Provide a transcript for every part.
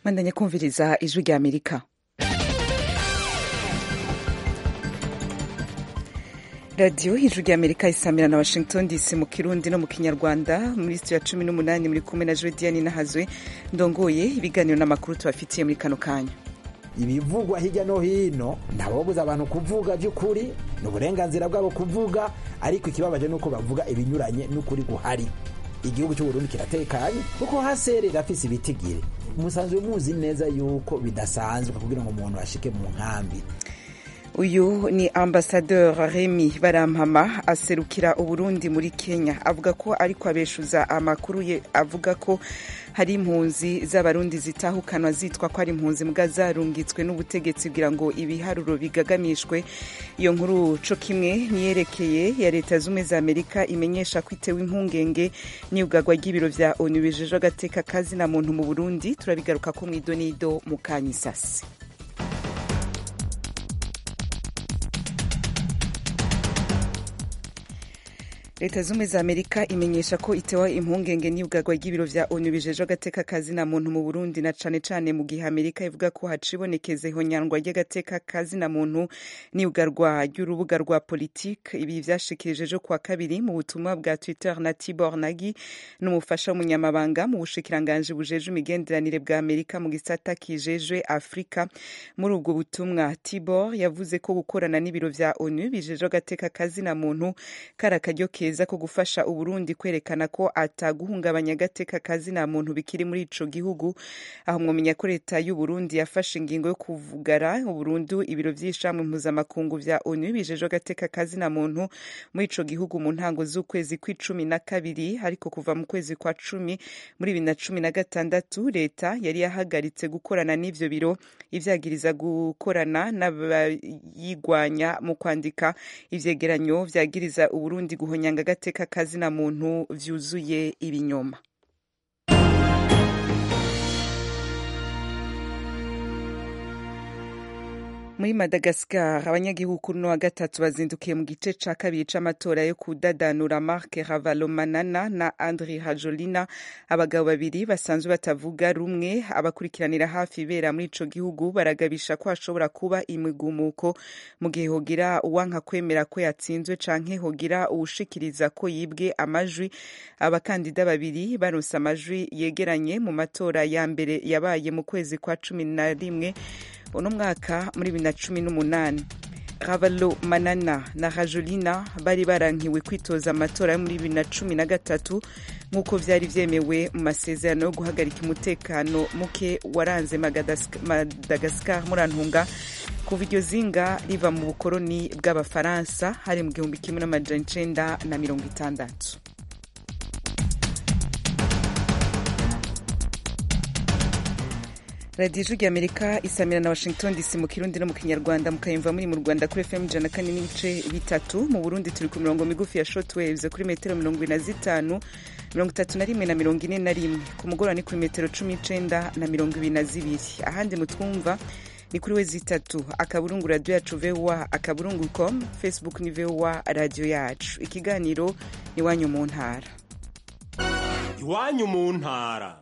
mwandanya kumviriza ijwi rya amerika radiyo ijwi rya amerika isamira na washington dc mu kirundi no mu kinyarwanda muri sitiyo ya cumi n'umunani muri kumwe na jodiane nahazwe ndongoye ibiganiro n'amakuru tubafitiye muri kano kanya ibivugwa hirya no hino ntabobuza abantu kuvuga by'ukuri ni uburenganzira bwabo kuvuga ariko ikibabaje ni uko bavuga ibinyuranye n'ukuri guhari igihugu cy'uburundi kiratekanye kuko haserera afise ibitigiri musanzwe muzi neza yuko bidasanzwe kugira ngo umuntu ashike mu nkambi uyu ni ambasadeur remy barampama aserukira uburundi muri kenya avuga ko ariko abeshuza amakuru ye avuga ko hari impunzi z'abarundi zitahukanwa zitwa ko ari impunzi mbwa zarungitswe n'ubutegetsi kugira ngo ibiharuro bigagamishwe iyo nkuru co kimwe niyerekeye ya leta zumwe za amerika imenyesha ko itewe impungenge n'iyugarwa ry'ibiro vya onu bijejwe agateka kazi na muntu mu burundi turabigaruka ko mw'idonido mu kanyisasi leta zumwe za amerika imenyesha ko itewa impungenge n'iyugarwa ry'ibiro vya onu bijejwe agateka kazi na muntu mu burundi na cane cane mu gihe amerika ivuga ko hacibonekeza ihonyangwa ry'agateka kazi na muntu n'iyugarwa ry'urubuga rwa politike ibi vyashikirije ejo kuwa kabiri mu butumwa bwa twitter na tibor nagi n'umufasha w'umunyamabanga mu bushikiranganji bujejwe imigenderanire bwa amerika mu gisata kijejwe afurika muri ubwo butumwa tibor yavuze ko gukorana n'ibiro vya onu bijejwe agateka kazi na muntu kari akaryo keza ko gufasha uburundi kwerekana ko ataguhungabanya agateka kazi na muntu bikiri muri ico gihugu aho mwomenya ko leta y'uburundi yafashe ingingo yo kuvugara uburundu ibiro vy'ishamwe mpuzamakungu vya onu bijejwe agateka kazi na muntu muri ico gihugu mu ntango z'ukwezi kw'icumi na kabiri ariko kuva mu kwezi kwa cumi muri bibiri na cumi na gatandatu leta yari yahagaritse gukorana n'ivyo biro ivyagiriza gukorana n'abayigwanya mu kwandika ivyegeranyo vyagiriza uburundi guhonya agateka kazi na muntu vyuzuye ibinyoma muri madagascar abanyagihugu kuri uno wa gatatu bazindukiye mu gice ca kabiri c'amatora yo kudadanura mark ravalomanana na andri hajolina abagabo babiri basanzwe batavuga rumwe abakurikiranira hafi ibera muri ico gihugu baragabisha ko hashobora kuba imigumuko mu gihe hogira uwanka kwemera ko yatsinzwe canke hogira uwushikiriza ko yibwe amajwi abakandida babiri baronse amajwi yegeranye mu matora ya mbere yabaye mu kwezi kwa cumi na rimwe uno mwaka muri bibiri na cumi n'umunani ravalo manana na rajolina bari barankiwe kwitoza amatora yo muri bibiri na cumi na gatatu nk'uko vyari vyemewe mu masezerano yo guhagarika umutekano muke waranze madagaskar murantunga kuva iryo zinga riva mu bukoroni bw'abafaransa hari mu gihumbi kimwe n'amajana icenda na mirongo itandatu radiyo ijwi rya amerika isamira na washington dc mu kirundi no mu kinyarwanda mukayumva muri mu rwanda kuri fm ijana kane n'ibice bitatu mu burundi turi ku mirongo migufi ya shortwaves kuri metero mirongo ine na zitanu mirongo itatu na rimwe na mirongo ine na rimwe ku mugoroba ni kuri metero cumi n'icenda na mirongo ibiri na zibiri ahandi mutwumva ni kuri we zitatu akaburungu radiyo yacu voa akaburungu com facebook ni voa radiyo yacu ikiganiro iwanyu mu ntara iwanyu mu ntara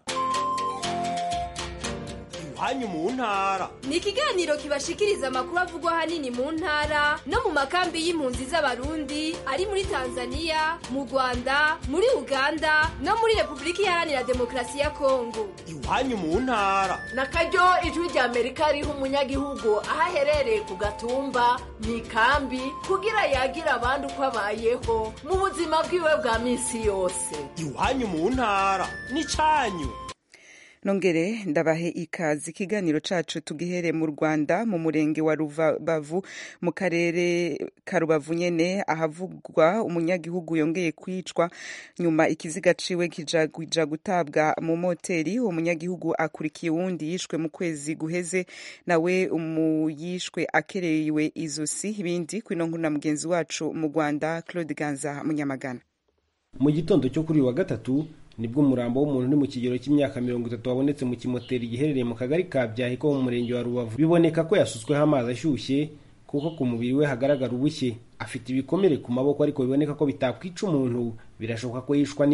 iwanyu mu ntara ni ikiganiro kibashikiriza amakuru avugwa ahanini mu ntara no mu makambi y'impunzi z'abarundi ari muri tanzania mu rwanda muri uganda no muri repubulika iharanira demokarasi ya kongo iwanyu mu ntara na karyo ijwi rya amerika riha umunyagihugu aho aherereye ku gatumba mu ikambi kugira yagira abandi uko abayeho mu buzima bwiwe bwa minsi yose iwanyu mu ntara ni cyanyu nongere ndabahe ikaze ikiganiro cacu tugihere mu rwanda mu murenge wa rubavu mu karere ka rubavu nyene ahavugwa umunyagihugu yongeye kwicwa nyuma ikiziga ciwe kija gutabwa mu moteri uwo munyagihugu akurikiye uwundi yishwe mu kwezi guheze nawe umuyishwe akerewe izosi ibindi kwino nkuru na mugenzi wacu mu rwanda claude ganza munyamagana mu gitondo cyo kuri uyu wa gatatu nibwo umurambo w'umuntu uri mu kigero cy'imyaka mirongo itatu wabonetse mu kimoteri giherereye mu kagari ka byahi ko mu murenge wa rubavu biboneka ko yasutsweho amazi ashyushye kuko ku mubiri we hagaragara ubushye afite ibikomere ku maboko ariko biboneka ko bitakwica umuntu birashoboka ko yishwa n'izwi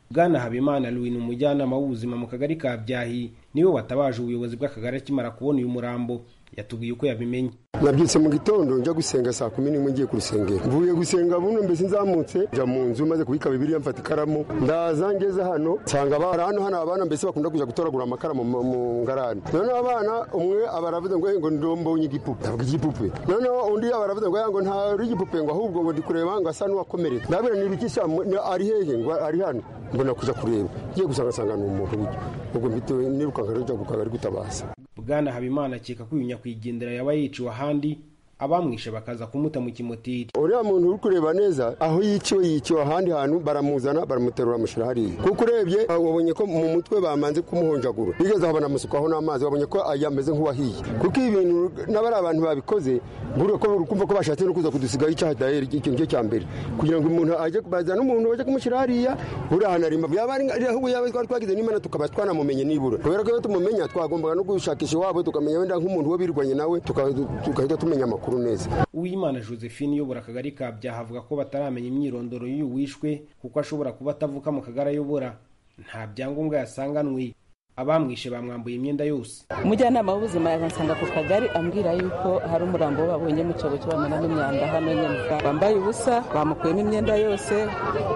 bwana habimana louis ni umujyanama w'ubuzima mu kagari ka byahi niwe watabaje ubuyobozi bw'akagari akimara kubona uyu murambo yatubwiye uko yabimenye nabyutse mu gitondo njya gusenga saa kumi n'imwe ngiye ku rusengero mvuye gusenga buno mbese nzamutse njya mu nzu maze kubika bibiriya mfata ikaramu ndaza ngeze hano nsanga abana hano hano abana mbese bakunda kujya gutoragura amakara mu mu ngarani noneho abana umwe aba aravuze ngo ngo ndombonye igipupe avuga igipupe noneho undi aba aravuze ngo ngo ntari igipupe ngo ahubwo ngo ndi kureba ngo asa n'uwakomeretse ndabona ni ibiki ari hehe ngo ari hano mbona kuja kureba ngiye gusanga nsanga ni umuntu buryo ubwo mbitewe nirukanka rero njya ku kagari gutabaza bwana habimana akeka ko uyu nyakwigendera yaba yiciwe ahandi abamwishe bakaza kumuta mu kimotiri uriya muntu uri kureba neza aho yiciwe yiciwe ahandi hantu baramuzana baramuterura bamushyira hariya kuko urebye wabonye ko mu mutwe bamanze kumuhonjagura bigeze aho banamusukaho n'amazi wabonye ko yameze nk'uwahiye kuko ibi bintu n'abari abantu babikoze buriya ko uri kumva ko bashatse no kuza kudusigaho icyaha dayeri icyo nicyo cya mbere kugira ngo umuntu ajye bazana umuntu bajye kumushyira hariya buriya ahantu ari yaba ari ahubwo yaba twari twagize n'imana tukaba twanamumenye nibura kubera ko iyo tumumenya twagombaga no gushakisha iwabo tukamenya wenda nk'umuntu we birwanye nawe tugahita tumenya amakuru neza uwimana josephine uyobora akagari ka byaha avuga ko bataramenya imyirondoro y'uyu wishwe kuko ashobora kuba atavuka mu kagari ayobora nta byangombwa yasanganwe abamwishe bamwambuye imyenda yose umujyanama w'ubuzima yansanga ku kagari ambwira yuko hari umurambo we babonye mu cyobo cyo bamenamo imyanda hano nyine bambaye ubusa bamukuyemo imyenda yose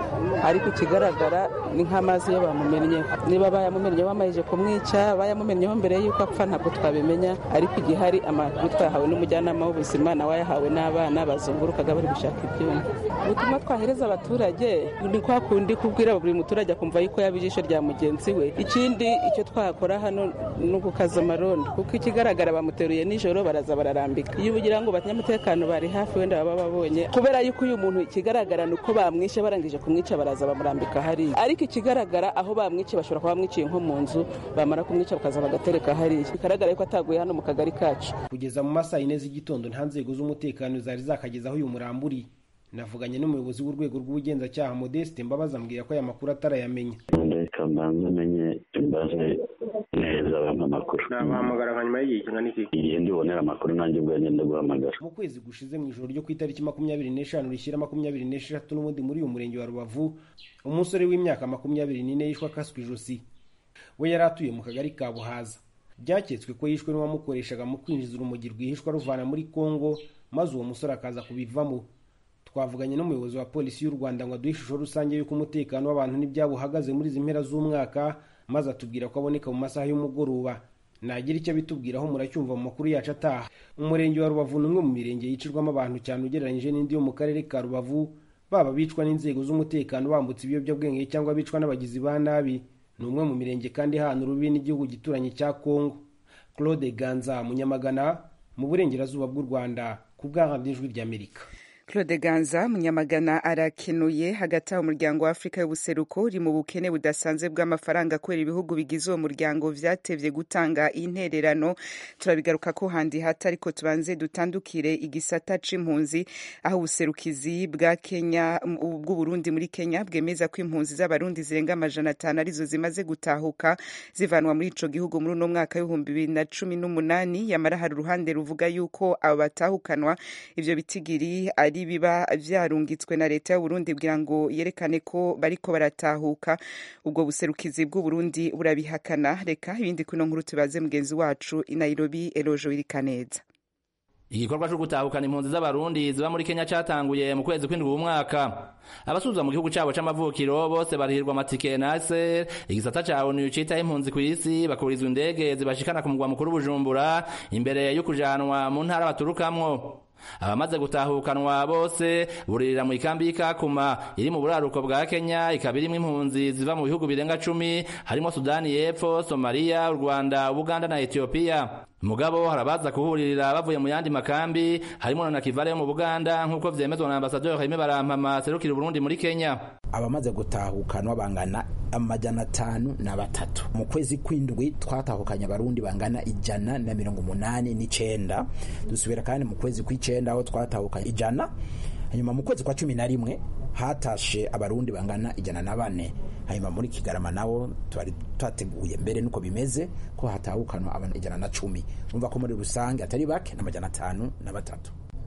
ariko ikigaragara ni nk'amazi yo bamumennye niba bayamumennye bamajije kumwica bayamumennyeho mbere y'uko apfa ntabwo twabimenya ariko igihari amakuru twahawe n'umujyanama w'ubuzima nawe ayahawe n'abana bazungurukaga bari gushaka ibyuma ubutumwa twahereza abaturage ni kwa kundi kubwira buri muturage akumva yuko yaba ijisho rya mugenzi we ikindi icyo twakora hano ni ugukaza amarondo kuko ikigaragara bamuteruye nijoro baraza bararambika iyo ugira ngo abanyamutekano bari hafi wenda baba babonye kubera yuko uyu muntu ikigaragara ni uko bamwishe barangije kumwica baraza bamurambika hariya ariko ikigaragara aho bamwice bashobora kuba bamwiciye nko mu nzu bamara kumwica bakaza bagatereka hariya bigaragara yuko ataguye hano mu kagari kacu kugeza mu masaha yine z'igitondo nta nzego z'umutekano zari zakagezaho uyu muramburi navuganye n'umuyobozi w'urwego rw'ubugenzacyaha modeste mbabazi ambwira ko aya makuru atarayamenya reka mbanze amenye imbaze neza abantu amakuru nabahamagara nka nyuma y'igihe kingana iki igihe ndibonera amakuru nanjye ubwo ngenda guhamagara mu kwezi gushize mu ijoro ryo ku itariki makumyabiri n'eshanu rishyira makumyabiri n'eshatu n'ubundi muri uyu murenge wa rubavu umusore w'imyaka makumyabiri n'ine yishwe akaswe ijosi we yari atuye mu kagari ka buhaza byaketswe ko yishwe n'uwamukoreshaga mu kwinjiza urumogi rwihishwa ruvana muri kongo maze uwo musore akaza kubivamo twavuganye n'umuyobozi wa polisi y'u rwanda ngo aduhe ishusho rusange y'uko umutekano w'abantu n'ibyabo uhagaze muri izi mpera z'umwaka maze atubwira ko aboneka mu masaha y'umugoroba nagira icyo abitubwiraho muracyumva mu makuru yacu ataha umurenge wa rubavu ni umwe mu mirenge yicirwamo abantu cyane ugereranyije n'indi yo mu karere ka rubavu baba bicwa n'inzego z'umutekano bambutse ibiyobyabwenge cyangwa bicwa n'abagizi ba nabi ni umwe mu mirenge kandi hana urubi n'igihugu gituranye cya kongo claude ganza munyamagana mu burengerazuba bw'u rwanda ku bw'ijwi ry'amerika claude ganza munyamagana arakenuye hagati aho umuryango wa afurika y'ubuseruko uri mu bukene budasanzwe bw'amafaranga kubera ibihugu bigize uwo muryango vyatevye gutanga intererano turabigaruka ko handi hata ariko tubanze dutandukire igisata c'impunzi aho ubuserukizi bwa kenya bw'uburundi muri kenya bwemeza ko impunzi z'abarundi zirenga amajana atanu arizo zimaze gutahuka zivanwa muri ico gihugu muri uno mwaka w'ibihumbi bibiri na cumi n'umunani yamara hari uruhande ruvuga yuko abo batahukanwa ivyo bitigiri ari biba vyarungitswe na leta y'uburundi kugira ngo yerekane ko bariko baratahuka ubwo buserukizi bw'uburundi burabihakana reka ibindi kuno nkuru tubaze mugenzi wacu i nairobi elojo irikaneza igikorwa cyo gutahukana impunzi z'abarundi ziba muri kenya cyatanguye mu kwezi kw'indwi w'umwaka abasubiza mu gihugu cyabo c'amavukiro bose barihirwa amatike nase igisata ca onu citaho impunzi ku isi bakurizwa indege zibashikana ku mugwa mukuru bujumbura imbere yo kujanwa mu ntara baturukamwo abamaze gutahukanwa bose buririra mu ikambi y'ikakuma iri mu buraruko bwa kenya ikaba irimwo impunzi ziva mu bihugu birenga cumi harimo sudani y'epfo somaliya u rwanda ubuganda na etiyopiya mugabo harabaza kuhuririra bavuye mu yandi makambi harimo na nakivale yo mu buganda nk'uko vyemezwa na ambasaderi Jaime Barampama serukira Burundi muri Kenya abamaze gutahukanwa bangana amajana atanu na batatu mu kwezi kw'indwi twatahukanye abarundi bangana ijana na mirongo umunani n'icenda dusubira kandi mu kwezi kw'icenda aho twatahukanye ijana hanyuma mu kwezi kwa cumi na rimwe hatashe abarundi bangana ijana na bane hanyuma muri kigarama nabo twari twateguye mbere nuko bimeze ko hatahukanwa abantu ijana na cumi urumva ko muri rusange atari bake n'amajana atanu na batatu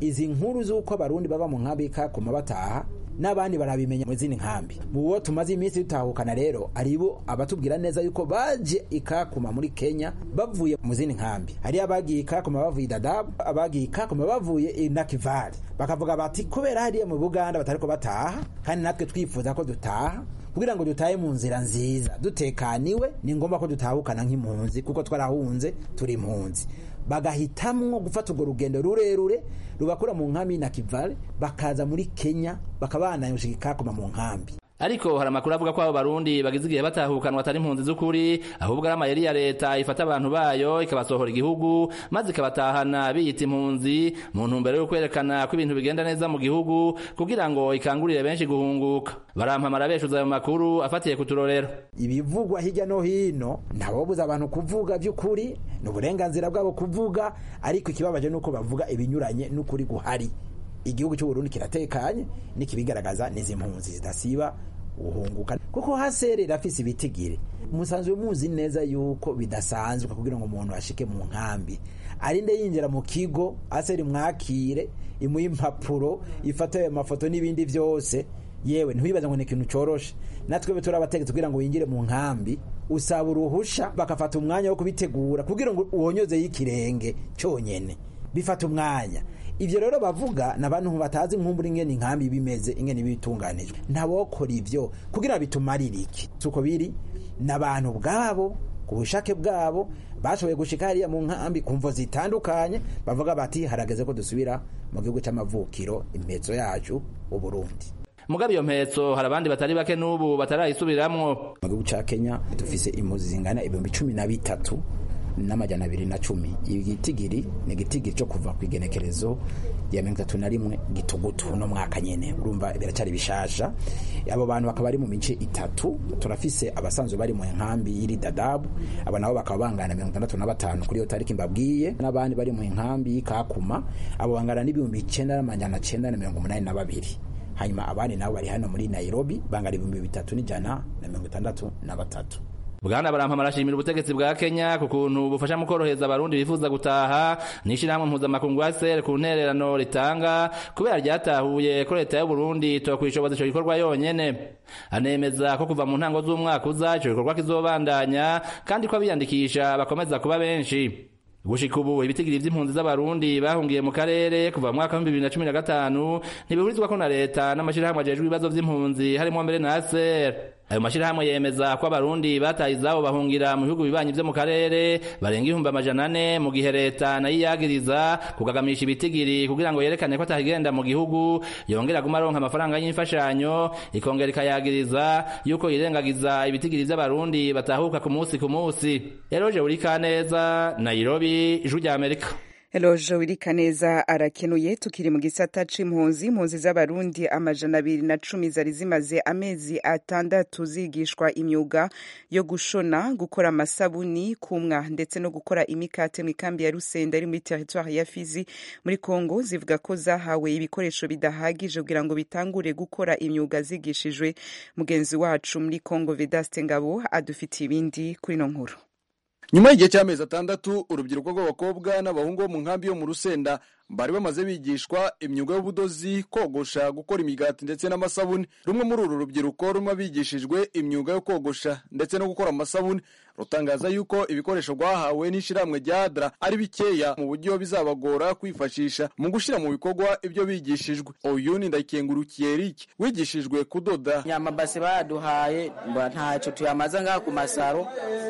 izi nkuru z'uko abarundi baba mu nkambi y'ikakuma bataha n'abandi barabimenya mu zindi nkambi mu bo tumaze iminsi dutahukana rero aribo abatubwira neza yuko baje ikakuma muri kenya bavuye mu zindi nkambi hari abagiye ikakuma bavuye dadabu abagiye ikakuma bavuye i nakivali bakavuga bati kubera hariya mu buganda batariko bataha kandi natwe twifuza ko dutaha kugira ngo dutahe mu nzira nziza dutekaniwe ni ngombwa ko dutahukana nk'impunzi kuko twarahunze turi impunzi bagahitamwo gufata urwo rugendo rurerure rubakura mu nkambi na kivale bakaza muri kenya bakabana ikakuma mu nkambi ariko hari amakuru avuga ko abo barundi bagize igihe batahukanwa atari impunzi z'ukuri ahubwo ari amayeri ya leta ifata abantu bayo ikabasohora igihugu maze ikabatahana biyita impunzi mu ntumbero yo kwerekana ko ibintu bigenda neza mu gihugu kugira ngo ikangurire benshi guhunguka barampamara beshuza ayo makuru afatiye ku turorero ibivugwa hirya no hino ntabobuza abantu kuvuga by'ukuri ni uburenganzira bwabo kuvuga ariko ikibabaje ni uko bavuga ibinyuranye n'ukuri guhari igihugu cy'uburundi kiratekanye nikibigaragaza n'izi mpunzi zidasiba guhunguka kuko hasere irafise ibitigiri musanzwe muzi neza yuko bidasanzwe kugira ngo umuntu ashike mu nkambi arinde yinjira mu kigo aseri mwakire imuha impapuro ifata ayo mafoto n'ibindi byose yewe ntiwibaze ngo ni ikintu coroshe natwe turi abategetsi kugira ngo winjire mu nkambi usaba uruhusha bakafata umwanya wo kubitegura kugira ngo uwonyozeyo ikirenge cyonyene bifata umwanya ivyo rero bavuga n'abantu batazi nkumbura ingene inkambi bimeze ingene bitunganijwe ntabokora ivyo kugira bitumarire iki suko biri n'abantu bwabo ku bushake bwabo bashoboye gushika hariya mu nkambi ku mvo zitandukanye bavuga bati harageze ko dusubira mu gihugu c'amavukiro impetso yacu uburundi mugabe iyo mpetso hari abandi batari bake n'ubu batarayisubiramwo mu gihugu ca kenya dufise impuzi zingana ibihumbi cumi na bitatu n'amajana abiri na cumi igitigiri ni igitigiri cyo kuva ku igenekerezo ya mirongo itatu na rimwe gitugutu uno mwaka nyene urumva biracyari bishasha abo bantu bakaba bari mu mice itatu turafise abasanzwe bari mu nkambi y'iri dadabu abo nabo bakaba bangana mirongo itandatu na batanu kuri iyo tariki mbabwiye n'abandi bari mu nkambi y'ikakuma abo bangana n'ibihumbi icenda n'amajana cenda na mirongo umunani na babiri hanyuma abandi nabo bari hano muri nairobi bangana ibihumbi bitatu n'ijana na mirongo itandatu na batatu bwana barampama arashimira ubutegetsi bwa kenya ku kuntu bufasha mu korohereza abarundi bifuza gutaha n'ishyirahamwe mpuzamakungu sr ku ntererano ritanga kubera ryatahuye ko leta y'uburundi tokwishoboza ico gikorwa yonyene anemeza ko kuva mu ntango z'umwaka uza ico gikorwa kizobandanya kandi ko abiyandikisha bakomeza kuba benshi gushika ubu ibitigiri vy'impunzi z'abarundi bahungiye mu karere kuva mu mwaka w'ibihumbi bibiri na cumi na gatanu ntibihurizwako na leta n'amashirahamwe ajejwe ibibazo vy'impunzi harimwo mbere na aser ayo mashirahamwe yemeza ko abarundi bataye izabo bahungira mu bihugu bibanyi vyo mu karere barenga ibihumbi amajana ane mu gihe leta nayo iyagiriza kugagamisha ibitigiri kugira ngo yerekane ko atahigenda mu gihugu yongera aguma aronka amafaranga y'imfashanyo ikongera ikayagiriza yuko yirengagiza ibitigiri vy'abarundi batahuka ku musi ku musi eroje urikaneza nairobi ijwi rya amerika Elojo Wirikaneza arakenuye tukiri mu gisata c'impunzi impunzi z'abarundi amajana abiri na cumi zari zimaze amezi atandatu zigishwa imyuga yo gushona gukora amasabuni kumwa ndetse no gukora imikate mu ikambi ya Rusenda iri muri territoire ya Fizi muri Kongo zivuga ko zahawe ibikoresho bidahagije kugira ngo bitangure gukora imyuga zigishijwe mugenzi wacu muri Kongo Vedaste Ngabo adufitiye ibindi kuri no nkuru nyuma y'igihe cy'amezi atandatu urubyiruko rw'abakobwa n'abahungu bo mu nkambi yo mu rusenda bari bamaze bigishwa imyuga y'ubudozi kogosha gukora imigati ndetse n'amasabuni rumwe muri uru rubyiruko rumwe bigishijwe imyuga yo kogosha ndetse no gukora amasabuni rutangaza yuko ibikoresho rwahawe n'ishyirahamwe rya adra ari bikeya mu buryo bizabagora kwifashisha mu gushyira mu bikorwa ibyo bigishijwe uyu ni ndayikengurukiye eric wigishijwe kudoda nyamabase baduhaye ntacyo tuyamaza ngaha ku masaro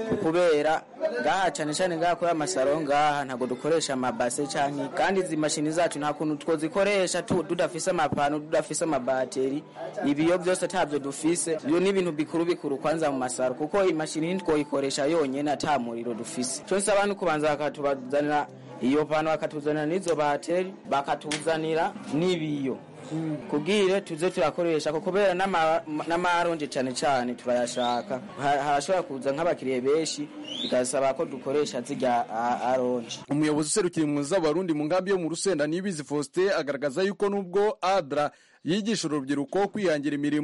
kubera ngaha cyane cyane ngaha kuri amasaro ngaha ntabwo dukoresha amabase cyane kandi izi mashini zacu nta kuntu twozikoresha tudafise amapanu tudafise amabateri ibiyo byose ntabyo dufise ibyo ni ibintu bikuru bikuru kwanza mu masaro kuko imashini ntitwoyikoresha yonyine ata muriro dufise cyo nsaba ni kubanza bakatubazanira iyo pano bakatuzanira n'izo bateri bakatuzanira n'ibiyo kubwire tuze turakoresha kubera n'amaronje cyane cyane turayashaka harashobora kuza nk'abakiriya benshi bigasaba ko dukoresha zirya aronje umuyobozi userukira impunzi z'abarundi mu nkambi yo mu rusenda nibizi faustin agaragaza yuko nubwo adra yigisha urubyiruko kwihangira imirimo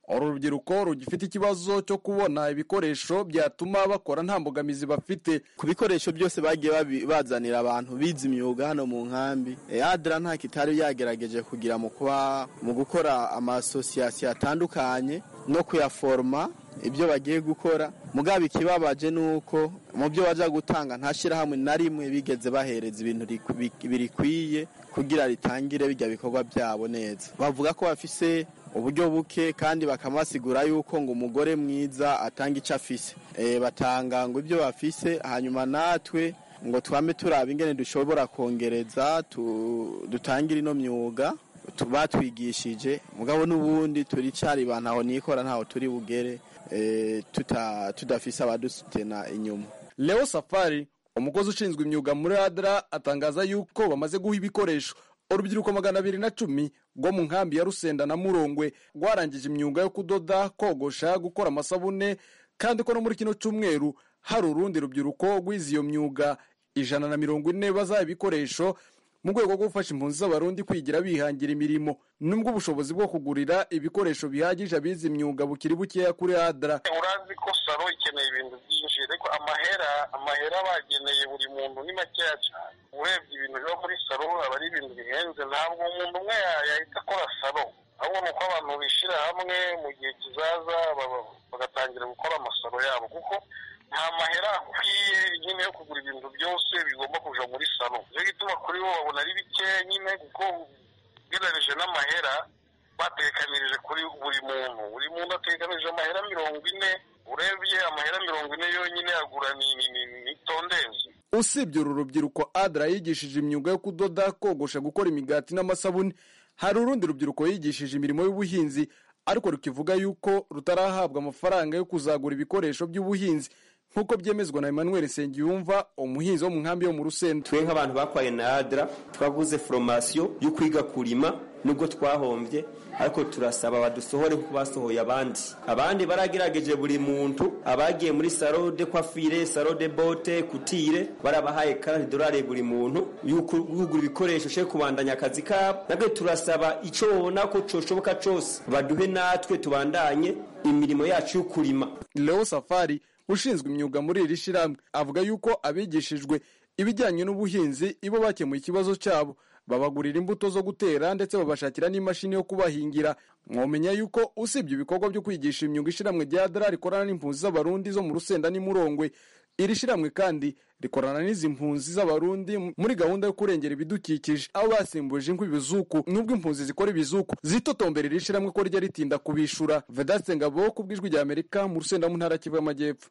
uru rubyiruko rugifite ikibazo cyo kubona ibikoresho byatuma bakora nta mbogamizi bafite ku bikoresho byose bagiye babi- bazanira abantu bize imyuga hano mu nkambi Eh, adra nta kitari yagerageje kugira mu kuba mu gukora amasosiyasiyo atandukanye no kuyaforoma ibyo bagiye gukora mugabo ikibabaje ni uko mu byo baja gutanga nta shyirahamwe na rimwe bigeze bahereza ibintu riku- bi- birikwiye kugira ritangire bijya bikorwa byabo neza bavuga ko bafise uburyo buke kandi bakamubasigura yuko ngo umugore mwiza atanga icyo afise Eh, batanga ngo ibyo bafise hanyuma natwe ngo twame turaba ingene dushobora kongereza tu- dutangire ino myuga tu- batwigishije mugabo n'ubundi turicari ba ntaho nikora ntaho turi bugere eh, tuta- tudafise abadusutena inyuma leo safari umukozi ushinzwe imyuga muri adra atangaza yuko bamaze guha ibikoresho urubyiruko magana abiri na cumi rwo mu nkambi ya rusenda na murongwe rwarangije imyuga yo kudoda kogosha gukora amasabune kandi ko no muri kino cyumweru hari urundi rubyiruko rwize iyo myuga ijana na mirongo ine bazaha ibikoresho mu rwego rwo gufasha impunzi z'abarundi kwigira bihangira imirimo nubwo ubushobozi bwo kugurira ibikoresho bihagije abize imyuga bukiri bukeya kuri adra urazi ko saro ikeneye ibintu byinshi ariko amahera amahera bageneye buri muntu ni makeya cyane urebye ibintu biba muri saro aba ari ibintu bihenze ntabwo umuntu umwe ya- yahita akora saro ahubwo ni uko abantu bishyira hamwe mu gihe kizaza baba- bagatangira gukora amasaro yabo kuko nta mahera akwiye nyine yo kugura ibintu byose bigomba kuja muri saro nicyo gituma kuri bo babona ari bikeya nyine kuko ugereranije n'amahera batekanirije kuri buri muntu buri muntu atekanirije amahera mirongo ine urebye amahera mirongo ine yonyine agura ni ni- ni- ni tondezi usibye uru rubyiruko adra yigishije imyuga yo kudoda kogosha gukora imigati n'amasabune hari urundi rubyiruko yigishije imirimo y'ubuhinzi ariko rukivuga yuko rutarahabwa amafaranga yo kuzagura ibikoresho by'ubuhinzi nk'uko byemezwa na emmanuel nsengiyumva umuhinzi wo mu nkambi yo mu rusenda twe nk'abantu bakwaye na adra twaguze foromasiyo yo kwiga kurima nubwo twahombye ariko turasaba badusohore kuko basohoye abandi abandi baragerageje buri muntu abagiye muri salo de kwafire salo de bote kutire barabahaye karani dorari buri muntu yuko kugura ibikoresho cyo kubandanya akazi kabo nabwo turasaba icyo babona ko cyoshoboka cyose baduhe natwe tubandanye imirimo yacu yo kurima leo safari ushinzwe imyuga muri iri shyirahamwe avuga yuko abigishijwe ibijyanye n'ubuhinzi ibo bakemuye ikibazo cyabo babagurira imbuto zo gutera ndetse babashakira n'imashini yo kubahingira mwomenya yuko usibye ibikorwa byo kwigisha imyuga ishyirahamwe rya dara rikorana n'impunzi z'abarundi zo mu rusenda n'imurongwe iri shyirahamwe kandi rikorana n'izi mpunzi z'abarundi muri gahunda yo kurengera ibidukikije aho basimbuje inkwi ibizuku nubwo impunzi zikora ibizuku zitotombera iri shyirahamwe ko rijya ritinda kubishura vedaste ngabo ku bw'ijwi rya amerika mu rusenda mu ntara kivu y'amajyepfo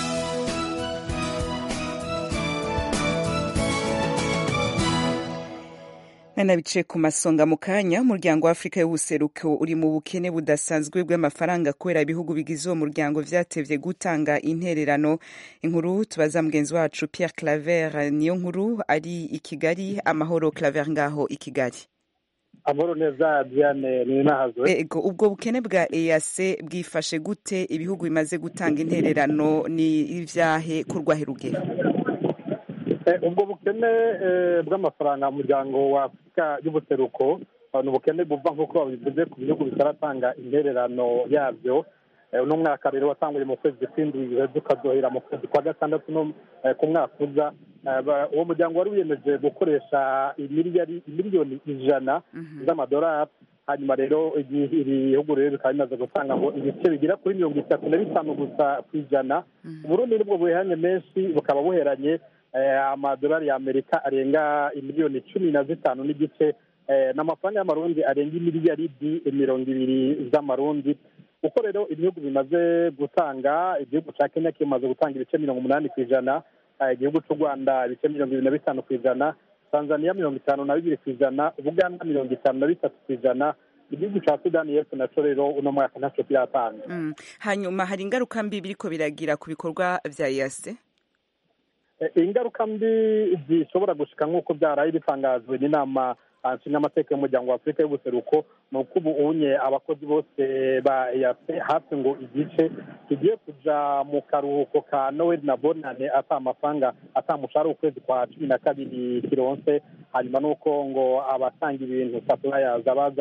Nana bice ku masonga mu kanya umuryango wa Afrika y'ubuseruko uri mu bukene budasanzwe bw'amafaranga kubera ibihugu bigize uwo muryango vyatevye gutanga intererano inkuru tubaza mugenzi wacu Pierre Claver niyo nkuru ari i Kigali amahoro Claver ngaho i Kigali amahoro neza Diane ni nahazwe Ego ubwo bukene bwa EAC bwifashe gute ibihugu bimaze gutanga intererano ni ivyahe kurwahe rugero Eh, ubwo bukene eh, bw'amafaranga mu muryango wa afurika y'ubuseruko eh, ni ubukene buva nk'uko babivuze ku bihugu bitaratanga intererano yabyo Eh, uno mwaka rero watanguye mu kwezi kw'indwi uheze ukazohera mu kwezi kwa gatandatu no eh, ku mwaka uza Eh, ba- uwo muryango wari wiyemeje gukoresha imiliyari imiliyoni ijana z'amadolari hanyuma rero igihe ibihugu rero bikaba bimaze gutanga ngo ibice bigera kuri mirongo itatu na bitanu gusa ku ijana uburundi nibwo buheranye menshi bukaba buheranye eh, amadolari ya amerika arenga imiliyoni cumi na zitanu n'igice eh, n'amafaranga y'amarundi arenga imiliyaridi mirongo ibiri z'amarundi uko rero ibihugu bimaze gutanga igihugu cya kenya kimaze gutanga ibice mirongo umunani ku ijana eh, igihugu cy'u rwanda ibice mirongo ibiri na bitanu ku ijana tanzania mirongo itanu na bibiri ku ijana uganda mirongo itanu na bitatu ku ijana igihugu cya sudani y'epfo nacyo rero uno mwaka ntacyo kiratanga Mm. hanyuma hari ingaruka mbi biriko biragira ku bikorwa vya EAC Eh, ingaruka mbi zishobora gushika nk'uko byaraye bitangajwe n'inama ah, nshingamateka y'umuryango wa afurika y'ubuseruko ni uko ubu unye abakozi bose ba EAC hafi ngo igice kigiye kuja mu karuhuko ka noel na bonane ata amafaranga ata mushahara w'ukwezi kwa cumi na kabiri kironse hanyuma n'uko ngo abatanga ibintu suppliers abazana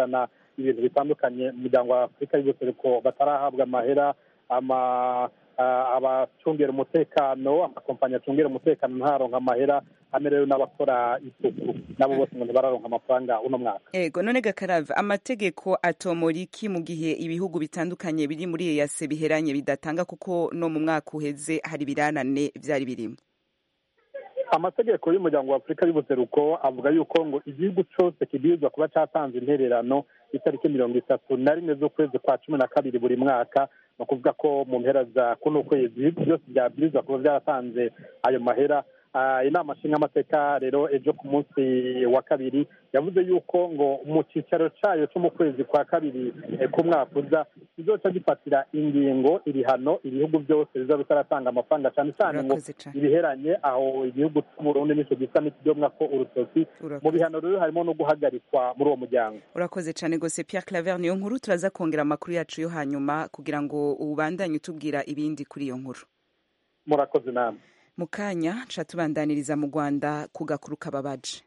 ibintu bitandukanye mu muryango wa afurika y'ubuseruko batarahabwa amahera ama abacungira umutekano amakompanyi acungira umutekano ntaronka amahera amerewe n'abakora isuku nabo bose ngo ntibararonka amafaranga uno mwaka ego none gakarava amategeko atomora iki mu gihe ibihugu bitandukanye biri muri eyase biheranye bidatanga kuko no mu mwaka uheze hari ibiranane vyari birimo amategeko y'umuryango wa afurika y'ubuseruko avuga yuko ngo igihugu cyose kibwirizwa kuba cyatanze intererano itariki mirongo itatu na rimwe z'ukwezi kwa cumi na kabiri buri mwaka ni ukuvuga ko mu mpera za kuno kwezi ibihugu byose byabwirizwa kuba byaratanze ayo mahera inama nshingamateka rero ejo ku munsi wa kabiri yavuze yuko ngo mu cyicaro cyayo cyo mu kwezi kwa kabiri ku mwaka uza kizoca gifatira ingingo ibihano ibihugu byose biza bitaratanga amafaranga cyane cyane ngo ibiheranye aho igihugu cy'uburundi nicyo gisa n'ikidomwa ko urutoki mu bihano rero harimo no guhagarikwa muri uwo muryango urakoze cyane rwose Pierre Claver niyo nkuru turaza kongera amakuru yacu yo hanyuma kugira ngo ubandanye utubwira ibindi kuri iyo nkuru murakoze namwe mu kanya ca tubandaniriza mu rwanda ku gakuru kababaje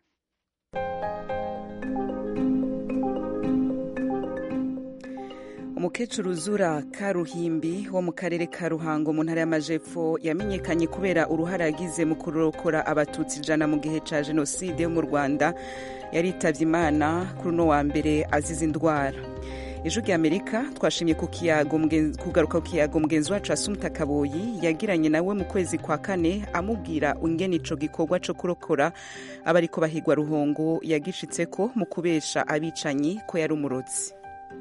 umukecuru zura karuhimbi wo mu karere ka ruhango mu ntara y'amajepfo yamenyekanye kubera uruhare yagize mu kurokora abatutsi ijana mu gihe ca jenoside yo mu rwanda yaritavye imana kuri uno wa mbere azize indwara ejo ry'amerika twashimye kugaruka ku kiyago mugenzi wacu asumta kaboyi yagiranye nawe mu kwezi kwa kane amubwira ingene ico gikorwa co kurokora abariko bahigwa ruhongo yagishitseko mu kubesha abicanyi ko yari umurozi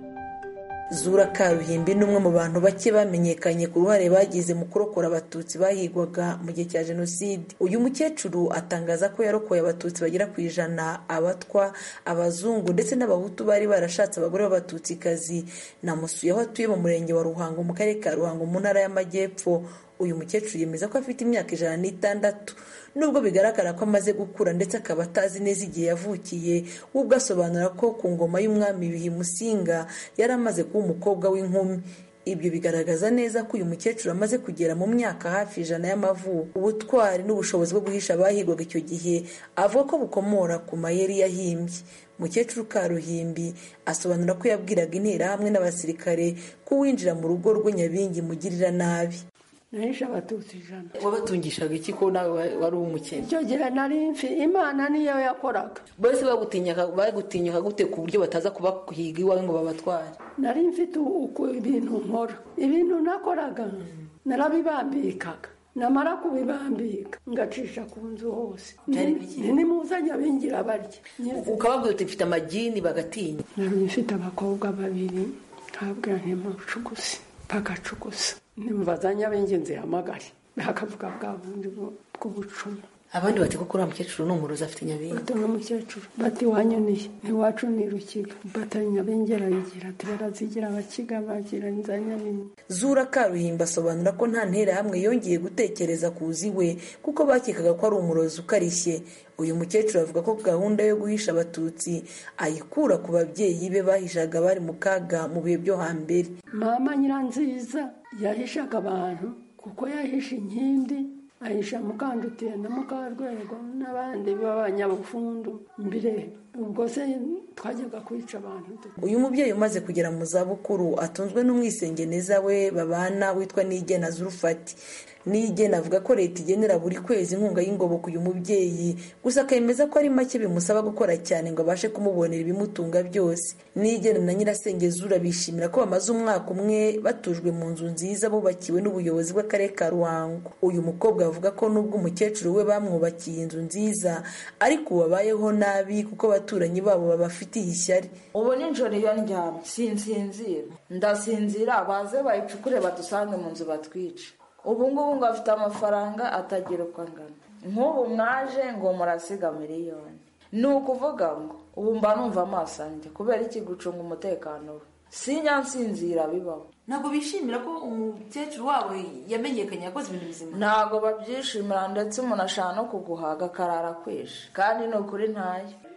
zura karuhimbi ni umwe mu bantu bake bamenyekanye ku ruhare bagize mu kurokora abatutsi bahigwaga mu gihe cya jenoside uyu mukecuru atangaza ko yarokoye abatutsi bagera ku ijana abatwa abazungu ndetse n'abahutu bari barashatse abagore b'abatutsikazi namusuye aho atuye mu murenge wa ruhango mu karere ka ruhango mu ntara y'amajyepfo uyu mukecuru yemeza ko afite imyaka ijana n'itandatu nubwo bigaragara ko amaze gukura ndetse akaba atazi neza igihe yavukiye we ubwo asobanura ko ku ngoma y'umwami bihi musinga yari amaze kuba umukobwa w'inkumi ibyo bigaragaza neza ko uyu mukecuru amaze kugera mu myaka hafi ijana y'amavuko ubutwari n'ubushobozi bwo guhisha abahigwaga icyo gihe avuga ko bukomora ku mayeri yahimbye mukecuru karuhimbi asobanura ko yabwiraga interahamwe n'abasirikare ko uwinjira mu rugo rwe nyabingi mugirira nabi nahishe abatutsi ijana wabatungishaga iki ko nawe wari umukene icyo gihe nari mfi imana niyo yakoraga bose bagutinyuka gute ku buryo bataza kubahiga iwawe ngo babatware nari mfite ibintu nkora ibintu nakoraga narabibambikaga namara kubibambika ngacisha ku nzu hose nimuzajya bingira barya ukababwira uti mfite amagini bagatinya nari mfite abakobwa babiri nkabwira ntimucugusi bagacugusa nimubazanya b'ingenzi hamagare bakavuga bwa bundi bw'ubucumi abandi bati ko uriya mukecuru ni umurozi afite nyabingi bati ni umukecuru bati wanyuniye iwacu ni rukiga batari nyabingi arayigira ati barazigira abakiga bagira za nyabingi zura karuhimba asobanura ko nta nterahamwe yongeye gutekereza kuzi we kuko bakekaga ko ari umurozi ukarishye uyu mukecuru avuga ko gahunda yo guhisha abatutsi ayikura ku babyeyi be bahishaga bari mu kaga mu bihe byo hambere mama nyiranziza yahishaga abantu kuko yahisha inkindi ahisha mukandutiye na mukarwego n'abandi b'abanyabufundu mbere ubwo se twajyaga kwica abantu uyu mubyeyi umaze kugera mu zabukuru atunzwe n'umwisengeneza we babana witwa nigena zurufati nigena avuga ko leta igenera buri kwezi inkunga y'ingoboka uyu mubyeyi gusa akemeza ko ari make bimusaba gukora cyane ngo abashe kumubonera ibimutunga byose nigena na nyirasengezura bishimira ko bamaze umwaka umwe batujwe mu nzu nziza bubakiwe n'ubuyobozi bw'akarere ka ruhango uyu mukobwa avuga ko nubwo umukecuru we bamwubakiye inzu nziza ariko ubu babayeho nabi kuko abaturanyi babo babafitiye ishyari ubu nijoro iyo ndyamye sinsinzira ndasinzira baze bayicukure badusange mu nzu batwice ubu ngubu ngo afite amafaranga atagira uko angana nk'ubu mwaje ngo murasiga miliyoni ni ukuvuga ngo ubu mba numva amaso anjye kubera iki gucunga umutekano we sinya nsinzira bibaho ntabwo bishimira ko umukecuru wabo yamenyekanye yakoze ibintu bizima ntabwo babyishimira ndetse umuntu ashaka no kuguhaga akarara kwishe kandi ni ukuri ntayo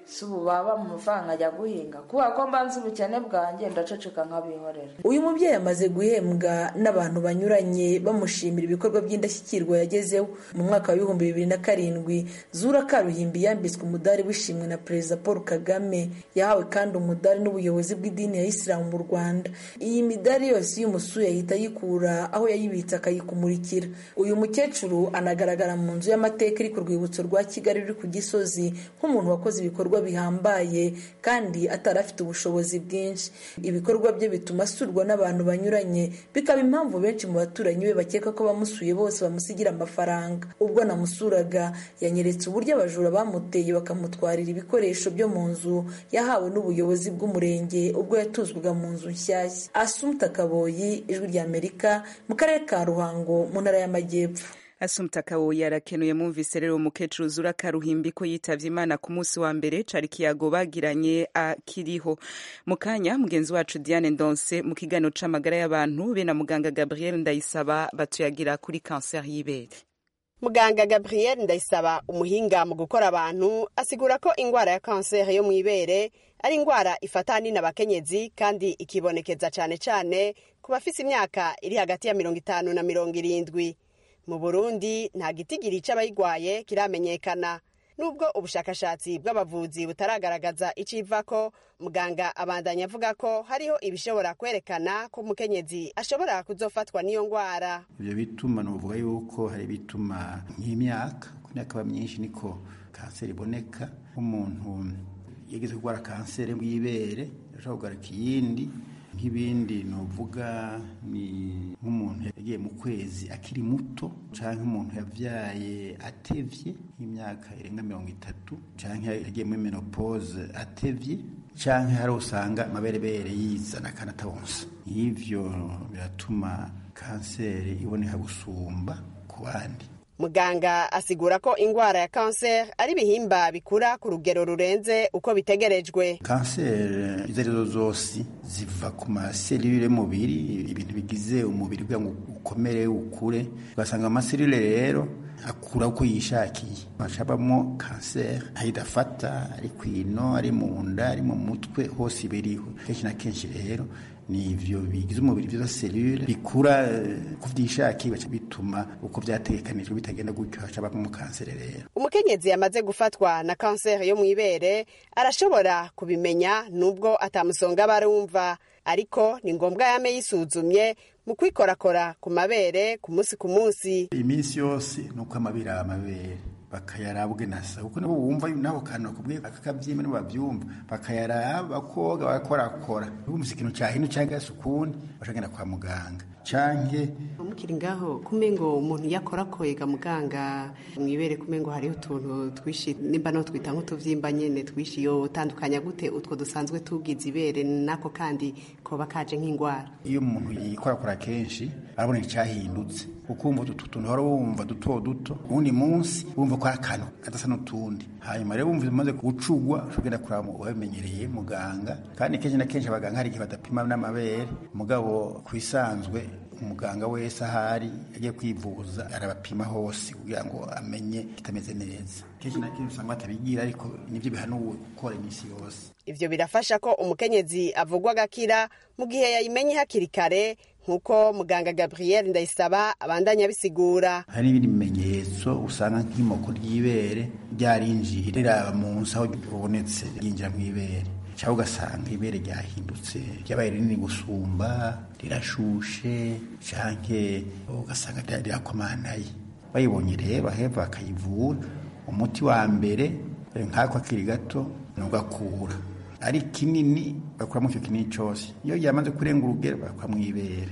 si ubu baba mu mafaranga ajya guhinga kubera ko mba nzi ubukene bwanjye ndaceceka nk'abihorera uyu mubyeyi amaze guhembwa n'abantu banyuranye bamushimira ibikorwa by'indashyikirwa yagezeho mu mwaka wa bihumbi bibiri na karindwi zura karuhimbi yambitswe umudari w'ishimwe na perezida paul kagame yahawe kandi umudari n'ubuyobozi bw'idini ya isilamu mu rwanda iyi midari yose iyo umusuye ahita ayikura aho yayibitse akayikumurikira uyu mukecuru anagaragara mu nzu y'amateka iri ku rwibutso rwa kigali ruri ku gisozi nk'umuntu wakoze ibikorwa bihambaye kandi atari afite ubushobozi bwinshi ibikorwa bye bituma asurwa n'abantu banyuranye bikaba impamvu benshi mu baturanyi be bakeka ko bamusuye bose bamusigira amafaranga ubwo namusuraga yanyeretse uburyo abajura bamuteye bakamutwarira ibikoresho byo mu nzu yahawe n'ubuyobozi bw'umurenge ubwo yatuzwaga mu nzu nshyashya asumta kaboyi ijwi ry'amerika mu karere ka ruhango mu ntara y'amajyepfo asumta kaboyi arakenuye mwumvise rero umukecuru zura karuhimbi ko yitavye imana ku munsi wa mbere cari kiyago bagiranye akiriho mu kanya mugenzi wacu diane ndonse mu kiganiro c'amagara y'abantu be na muganga gabriel ndayisaba batuyagira kuri kanseri y'ibere muganga gabriel ndayisaba umuhinga mu gukora abantu asigura ko ingwara ya kanseri yo mu ibere ari ingwara ifata ahanini abakenyezi kandi ikibonekeza cane cane ku bafise imyaka iri hagati ya mirongo itanu na mirongo irindwi mu burundi nta gitigiri c'abayigwaye kiramenyekana nubwo ubushakashatsi bw'abavuzi butaragaragaza icivako muganga abandanya avuga ko hariho ibishobora kwerekana ko umukenyezi ashobora kuzofatwa n'iyo ngwara ivyo bituma novuga yuko hari bituma nk'imyaka ku myaka aba myinshi niko kanseri iboneka nk'umuntu yageze kurwara kanseri y'ibere ashobora kugarika iyindi nk'ibindi novuga ni nk'umuntu yagiye mu kwezi akiri muto canke umuntu yavyaye atevye nk'imyaka irenga mirongo itatu canke yagiye muri menopause atevye canke hari usanga amaberebere yizana kandi atabonsa ivyo biratuma kanseri iboneka gusumba ku bandi muganga asigura ko ingwara ya kanseri ari ibihimba bikura ku rugero rurenze uko bitegerejwe kanseri izo arizo zose ziva ku maserire y'umubiri ibintu bigize umubiri kugira ngo ukomere ukure ugasanga amaserire rero akura uko yishakiye hacabamo kanseri ayidafata ari ku ino ari mu nda ari mu mutwe hose ibiriho kenshi na kenshi rero ni ivyo bigize umubiri vyo selule bikura ku vyishakiye bica bituma uko vyategekanijwe bitagenda gutyo hacabamo kanseri rero umukenyezi yamaze gufatwa na kanseri yo mw'ibere arashobora kubimenya nubwo atamusonga barumva ariko ni ngombwa yame yisuzumye mu kwikorakora ku mabere ku munsi ku munsi iminsi yose ni uko amabere aba amabere bakayarabwe nasa kuko nabo bumva nabo kantu bakubwiye akakabyimba nibo babyumva bakayaraba bakoga bagakorakora bumvise ikintu cyahinu cyangwa se ukundi bashagenda kwa muganga canke mukiri ngaho kumengo umuntu yakorakoye ga muganga mwibere kumengo hariho utuntu twishi nimba no twita nk'utuvyimba nyene twishi yo utandukanya gute utwo dusanzwe tugize ibere nako kandi koba kaje nk'ingwara iyo umuntu yikorakora kenshi arabona icyahindutse ukumva utu tuntu hora wumva duto duto uwundi munsi wumva ko ari akantu kadasa n'utundi hanyuma rero wumva bimaze gucugwa ushobora kuraba wabimenyereye muganga kandi kenshi na kenshi abaganga hari igihe badapima n'amabere mugabo ku isanzwe umuganga wese ahari yagiye kwivuza arabapima hose kugira ngo amenye kitameze neza kenshi na kenshi usanga batabigira ariko nibyo bihanuwe gukora iminsi yose ivyo birafasha ko umukenyezi avugwa agakira mu gihe yayimenye hakiri kare nk'uko muganga gabriel ndayisaba abandanya abisigura hari n'ibindi bimenyetso usanga nk'imoko ry'ibere ryarinjiye riraba munsi aho rubonetse ryinjira mu ibere cyangwa ugasanga ibere ryahindutse ryabaye rinini gusumba rirashushe canke ugasanga rirakomanaye bayibonye rero baheva bakayivura umuti wa mbere nk'ako akiri gato ni ugakura ari kinini bakuramo icyo kinini cyose iyo yamaze kurenga urugero bakura mu ibere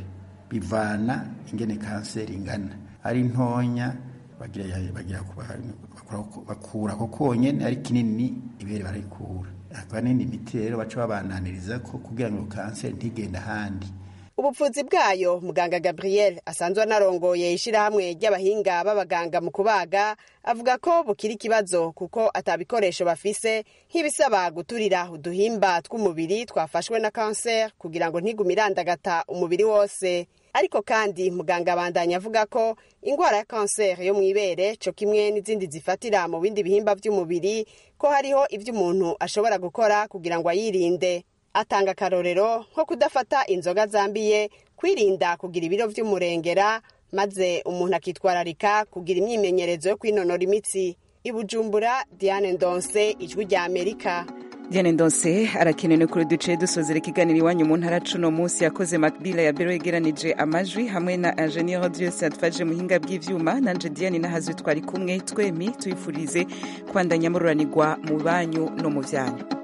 bivana ingene kanseri ingana ari ntonya bagira bagira bakura ko konyene ari kinini ibere barayikura hakaba n'indi miti rero baca babananiriza ko kugira ngo kanseri ntigende ahandi ubupfuzi bwayo muganga gabriel asanzwe anarongoye ishyirahamwe ry'abahinga b'abaganga mu kubaga avuga ko bukiri ikibazo kuko atabikoresho bafise nk'ibisaba guturira uduhimba tw'umubiri twafashwe na kanseri kugira ngo ntigume irandagata umubiri wose ariko kandi muganga abandanya avuga ko ingwara ya kanseri yo mu ibere co kimwe n'izindi zifatira mu bindi bihimba vy'umubiri ko hariho ivyo umuntu ashobora gukora kugira ngo ayirinde atanga akarorero nko kudafata inzoga zambiye kwirinda kugira ibiro vy'umurengera maze umuntu akitwararika kugira imyimenyerezo yo kwinonora imitsi i bujumbura diane ndonse ijwi rya amerika diane ndonse arakenewe kuri duce dusozera ikiganiro iwanyu mu ntara cuno munsi yakoze makbila ya bero yegeranije amajwi hamwe na ingenieur diose yadufashije muhinga bw'ivyuma nanje diane nahazwe twari kumwe twemi tuyifurize kwandanya mururanirwa mu banyu no mu vyanyu